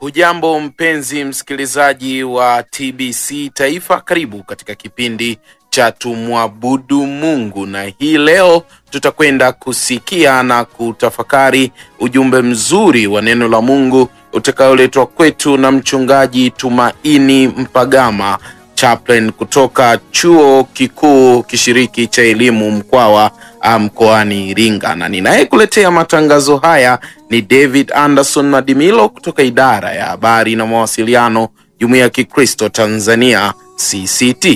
Hujambo mpenzi msikilizaji wa TBC Taifa, karibu katika kipindi cha tumwabudu Mungu, na hii leo tutakwenda kusikia na kutafakari ujumbe mzuri wa neno la Mungu utakaoletwa kwetu na mchungaji Tumaini Mpagama chaplain kutoka chuo kikuu kishiriki cha elimu Mkwawa mkoani Iringa, na ninayekuletea matangazo haya ni David Anderson Madimilo kutoka idara ya habari na mawasiliano Jumuiya ya Kikristo Tanzania CCT.